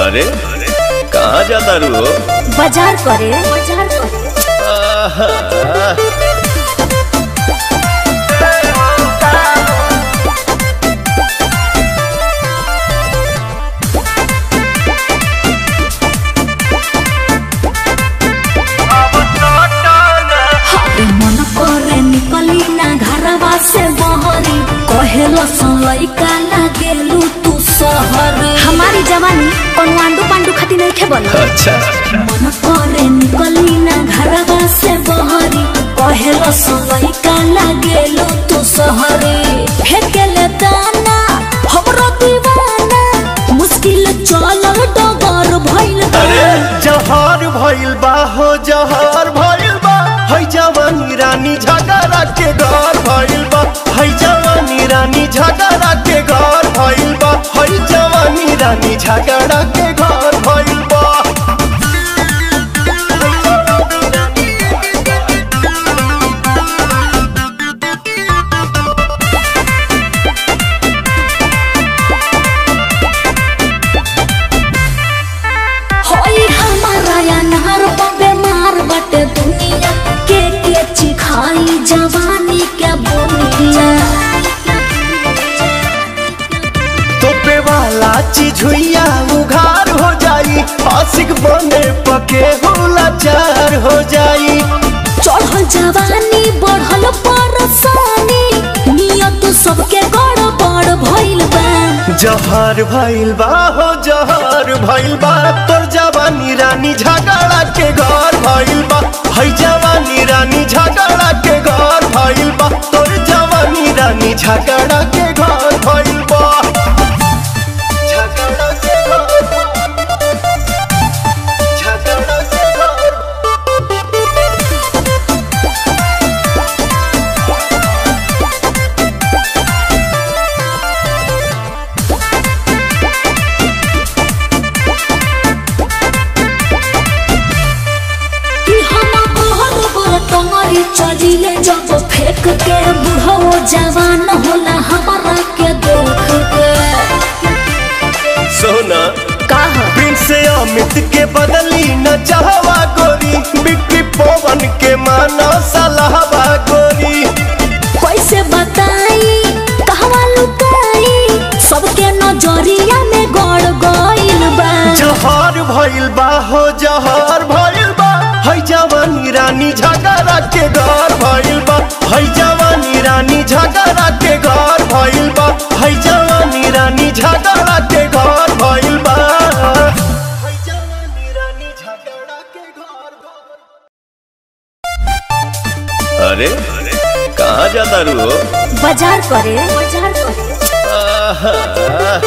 अरे कहाँ जाता रू हो बाजार करे बाजार करे आहा, हरे मन करे निकली ना घरवा से बहरी कहेलो लइका लागेलू तू सहर हमारी जवानी कोनो आंडू पांडू खाती नहीं खे बोल अच्छा मन करे निकली ना घरवा से बहरी कहेलो लइका लागेलू तू सहरी फेकेले दाना हमरो दीवाना मुश्किल चलल डगर भइल बा। अरे जहर भइल बा हो जहर भइल बा है जवानी रानी झगड़ा के घर भइल बा है जवानी रानी झगड़ा के घर भइल बा है जवानी रानी झगड़ा के घर भइल बा होई हमारा या नहर बे मार बटे दुनिया के के चिखाई जवानी के बोनिया तोपे वाला चीज हुइया उघार हो जाई आशिक बने पके होला चार हो जाई चढ़ल जवानी बढ़ल परसानी नियत सबके गड़बड़ भइल बा जहर भइल बा हो जहर भइल बा तोर जवानी रानी झगड़ा के घर भइल बा है जवानी रानी झगड़ा के घर भइल बा तोर जवानी रानी झगड़ा के घर भइल बा झगड़ा के घर झगड़ा के घर कि हम कहल पर तोहरी चलिले जब फेंक के बुढ़ो जवान होला हमारा के देख के सोना कहा प्रिंस अमित के बदली न चाहवा गोरी बिक्री पवन के माना सलाहवा गोरी कैसे बताई कहवा लुकाई सबके नजरिया में गड़ गइल बा जहर भइल बा हो जहर भइल बा है जवानी रानी झगड़ा के घर भइल बा है जवानी रानी झगड़ा के घर भइल बा है जवानी रानी झगड़ा के घर भइल बा है जवानी रानी झगड़ा के घर अरे कहाँ जाता रू हो बाजार करे बाजार करे आहा,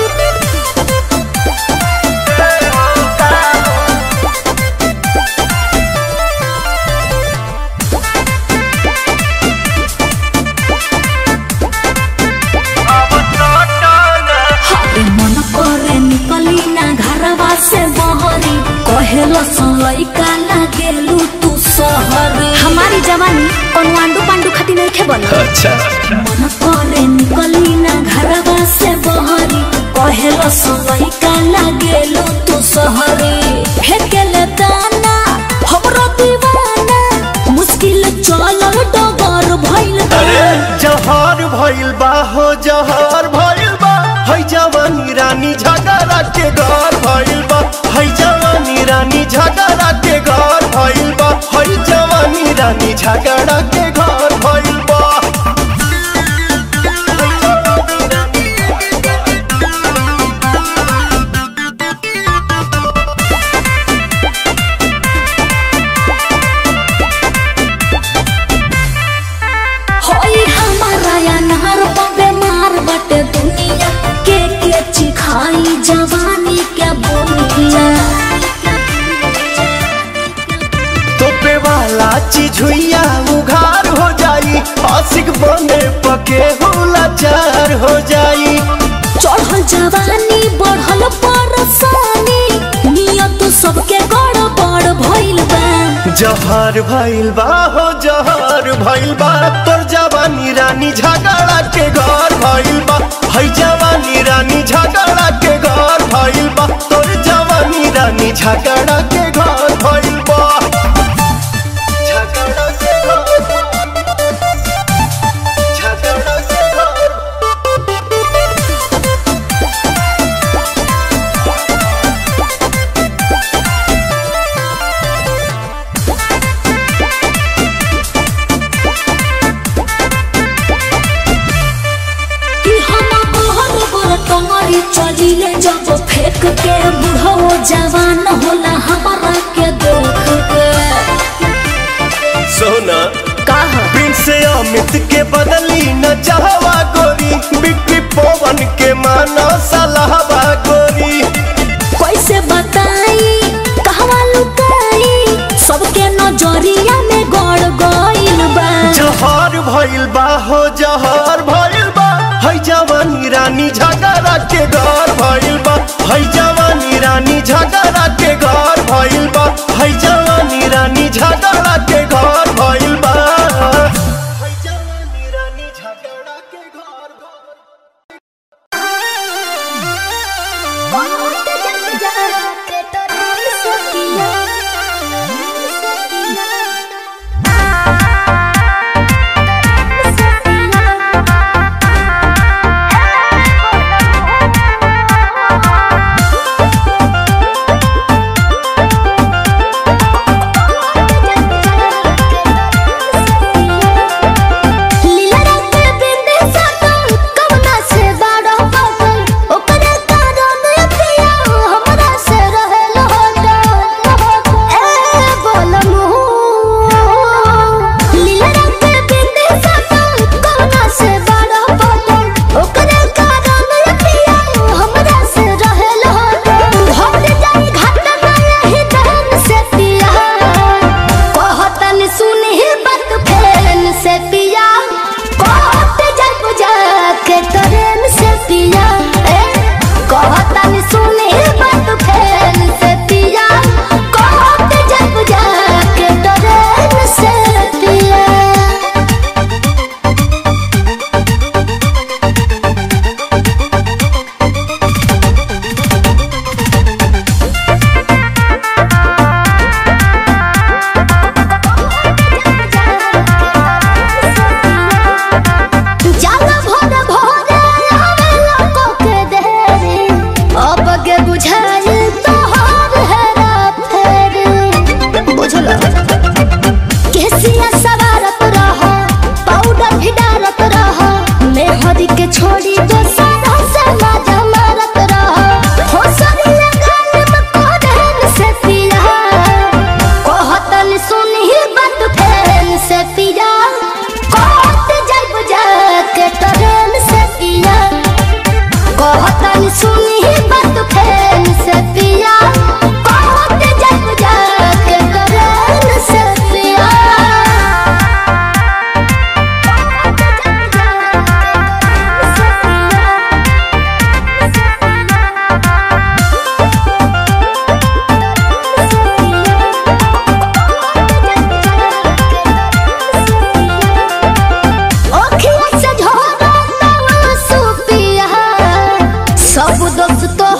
हरे मन करे निकली ना घरवा से बहरी कहेलो लइका लागेलू तू सहर हमारी जवानी कोनो आंडू पांडू खाती नहीं खे बोल अच्छा मन करे निकली ना घरवा से बहरी कहेलो लइका लागेलू तू सहरी फेकेले दाना हमरो दीवाना मुश्किल चलल डगर भइल बा। अरे जहर भइल बा हो जहर भइल बा है जवानी रानी झगड़ा के घर भइल बा है जवानी रानी झगड़ा के घर भइल बा है जवानी रानी झगड़ा के घर भइल बा होई हमारा या नहर बे मार बटे दुनिया के के चिखाई जवानी के बोनिया तोपे वाला चीज हुइया उघार हो जाई आशिक बने पके होला चार हो जाई चढ़ल जवानी बढ़ल परसानी नियत सबके गड़बड़ भइल बा जहर भइल बा हो जहर भइल बा तोर जवानी रानी झगड़ा के घर भइल बा है जवानी रानी झगड़ा के घर भइल बा तोर जवानी झगड़ा के घर भइल बा झगड़ा के घर झगड़ा के घर कि हम बहर बर टंगरी चलिले जब फेंक के बुढ़ो जवान होला हमारा के देख के सोना कहा प्रिंस अमित के बदली न चाहवा गोरी बिक्री पवन के मानो सलाहवा गोरी कैसे बताई कहवा लुकाई सबके नजरिया में गड़ गइल बा जहर भइल बा हो जहर भइल बा है जवानी रानी झगड़ा के घर भइल बा है जवानी रानी झगड़ा के घर भइल बा है जवानी रानी झगड़ा के घर भइल बा है जवानी रानी झगड़ा के घर भइल लीला रंग के बिंदी सटल कवना से बाड़ा बटल ओकरे कारण पिया हमरा से रहल हटल ए बोलमु लीला रंग के बिंदी सटल कवना से बाड़ा बटल ओकरे कारण पिया हमरा से रहल हटल हम जाई घाट गए ही दहन से पिया कहतन सुनी बात फेन से पिया कहत जब जाके ट्रेन से पिया ए कहतन सुनी बात फेन से पिया कहत जब जाके ट्रेन से पिया जाला भोर भोरे आवे लोको के देरी अब के बुझाई तोहर हेरा फेरी बुझला केसिया सवारत रह पाउडर भी डालत रह मेहदी के छोड़ी तो सारा से माजा मारत रह हो सरिया गाल में कोडन से पिया कहतन सुनी बात फेन से पिया कहत जब जाके ट्रेन से पिया कहतन सुनी बात फेन से पिया कहत जब जाके ट्रेन से पिया ओखिया से झोरा तवा सुपिया सब दोस्त तो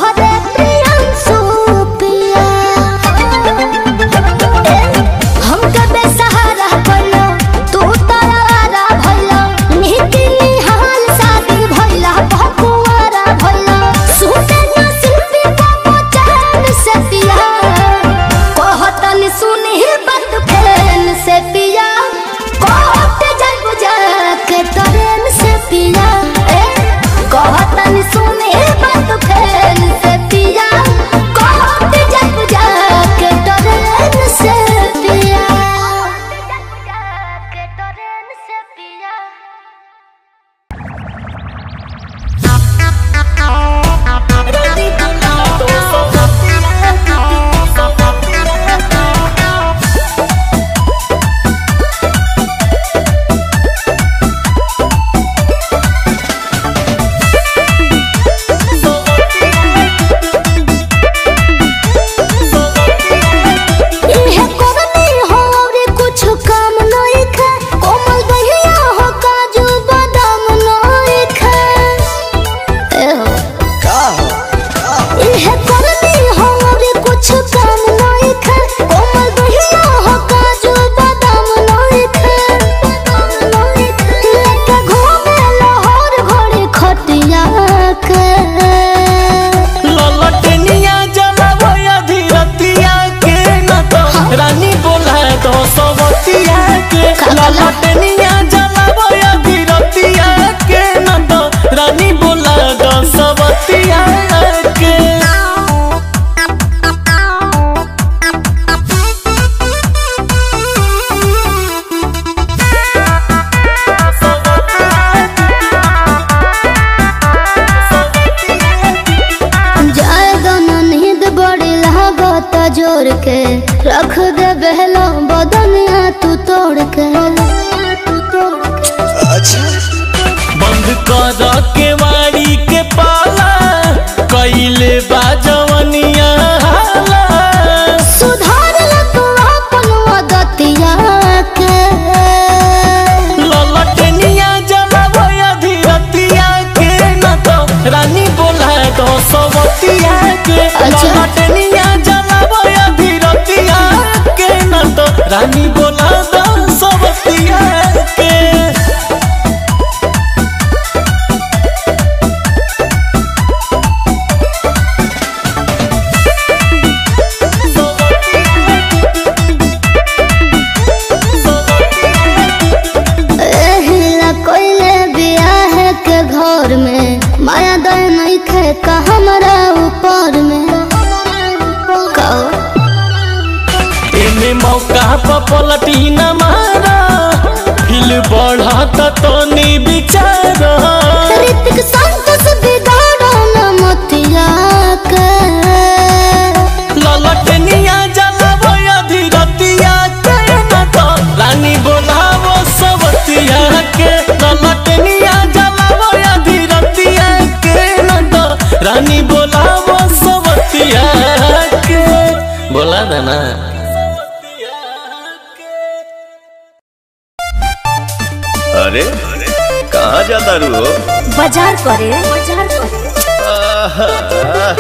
बोर के रख दे बहलो बदनिया तू तोड़ के बंद कर के वाड़ी के पाला कैले बा जवनिया हाला। सुधार ल तू अपन मदतिया के ललटनिया जलवया धीरतिया के न तो रानी बोला तो सवतिया के अच्छा। ललटनिया जलवया धीरतिया के न तो रानी बोला तो सवतिया के एहिला कोइले बियाह के घर में माया दय नहीं खे का हमरा ऊपर में कहो एमे मौका पर पलटी न मारा फिल बढ़त तो नी बिचारा ऋतिक संतोष बिगाड़ो न मतिया के ललटनिया जलवया धीरतिया के न तो रानी बोलावो सवतिया के ललटनिया जलवया धीरतिया के न तो रानी बोलावो सवतिया के बोला देना अरे कहाँ जाता रू हो बाजार करे बाजार करे आहा,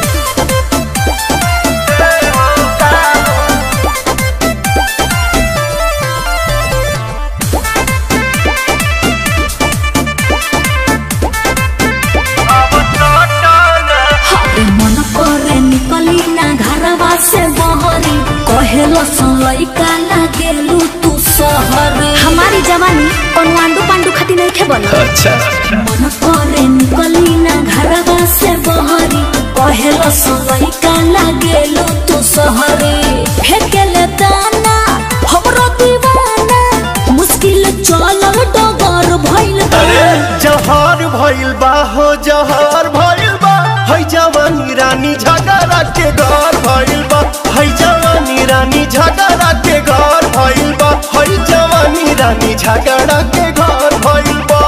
हाय मन करे निकली ना घरवा से बहरी कहेलो लइका लागेलू तू शहर हमारी जवानी कोनो आंडू पांडू खाती नहीं खे बोलो अच्छा मन करे निकली ना घरवा से बहरी कहेलो लइका लागेलू तू शहरी फेकेले दाना हमरो दीवाना मुश्किल चल डगर भइल बा। अरे जहर भइल बा हो जहर भइल बा है जवानी रानी झगड़ा के घर भइल बा है जवानी रानी झगड़ा के घर भइल बा है जवानी रानी झगड़ा के घर भइल बा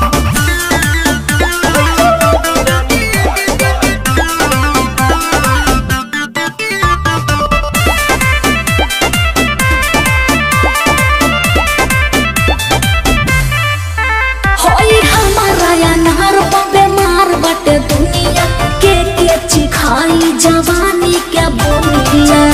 होई हमारा अनहर बेमार बटे दुनिया के के चिखाई जवानी के बोलिया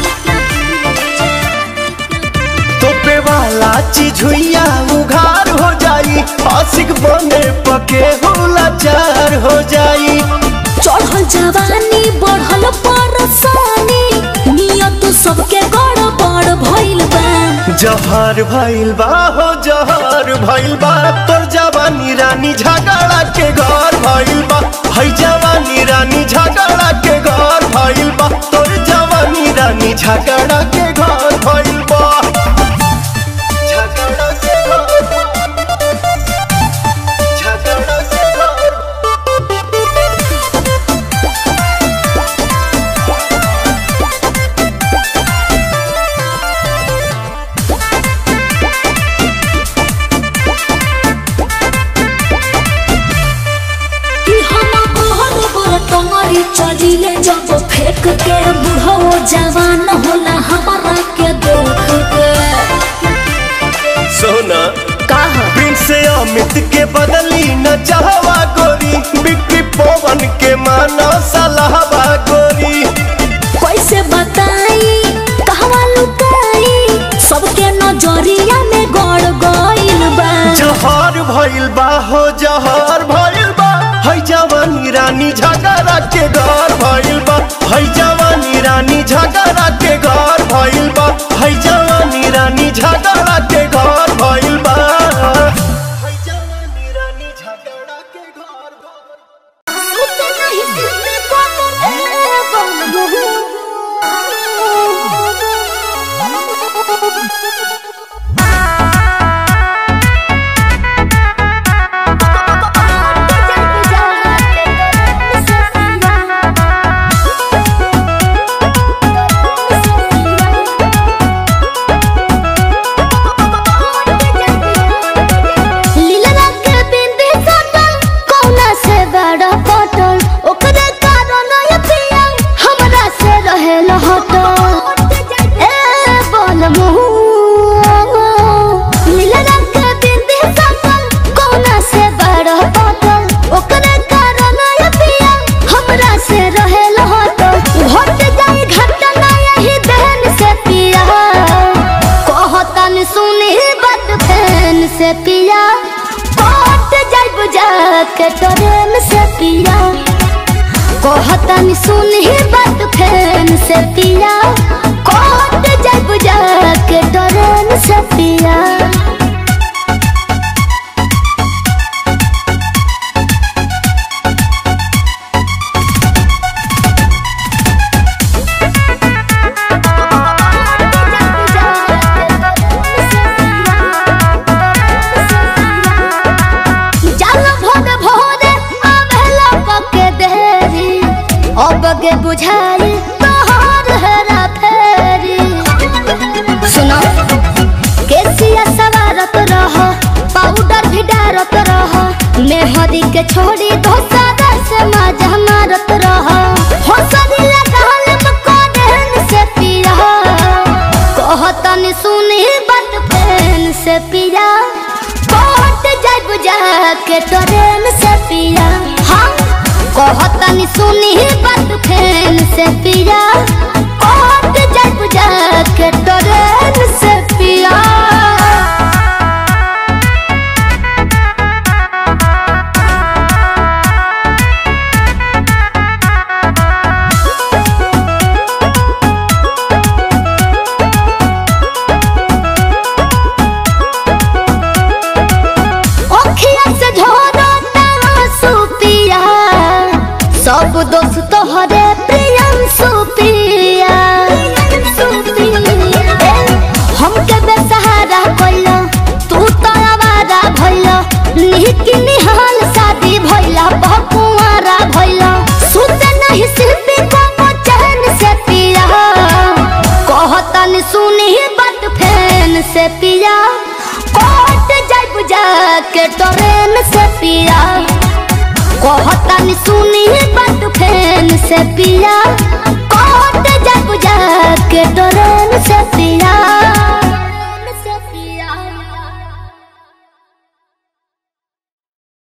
तोपे वाला चीज हुइया उघार हो जाई आशिक बने पके लाचार हो जाई चढ़ल जवानी बढ़ल परसानी नियत सबके गड़बड़ भइल बा जहर भइल बा हो जहर भइल बा तोर जवानी रानी झगड़ा के घर भइल बा है जवानी रानी झगड़ा के घर भइल बा तोर जवानी रानी झगड़ा के घर भइल बा झगड़ा के घर झगड़ा के घर कि हम कहल पर तमरी चलिले जब फेंक के बुढ़ो जवान होला हमारा के देख के सोना कहा प्रिंस से अमित के बदली न चाहवा गोरी बिक्री पवन के माना सलाहवा गोरी कैसे बताई कहवा लुकाई सबके नजरिया में गड़ गइल बा जहर भइल बा हो जहर भइल बा है जवानी रानी झगड़ा के घर भइल बा है जवानी रानी झगड़ा के घर भइल बा है जवानी रानी झगड़ा के घर भइल बा है जवानी रानी झगड़ा के घर भइल बा। Thank you. के ट्रेन से पिया कहतनी सुन ही बात फैन से पिया कोट जब जा के ट्रेन से पिया चल भोरे भोरे आवेला पके देरी अब के बुझाई तोहर हेरा फेरी सुनो केसिया सवारत रह पाउडर भी डारत रह मेहदी के छोड़ी धोसारा से मजा मारत रह होसरी लगाल मकोडन से पिया कहतनी सुनी बात फैन से पिया कोट जाय बुझा के ट्रेन से पिया हाँ कहतनी सुनी बात फैन से पिया कोट जाय बुझा के ट्रेन से पिया ओखिया से झोरो तासु पिया सब दोस्त तोहरे प्रियम सुपिया हमके बेसहारा कइला तू तो आवारा भइला निहिकी निहाल शादी भइला बहुआरा भइला सुत नहीं सिर्फ को चैन से पिया कहतनी सुनी बात फैन से पिया कोट जाय बुझा के ट्रेन से पिया कहतनी सुनी बात फैन से पिया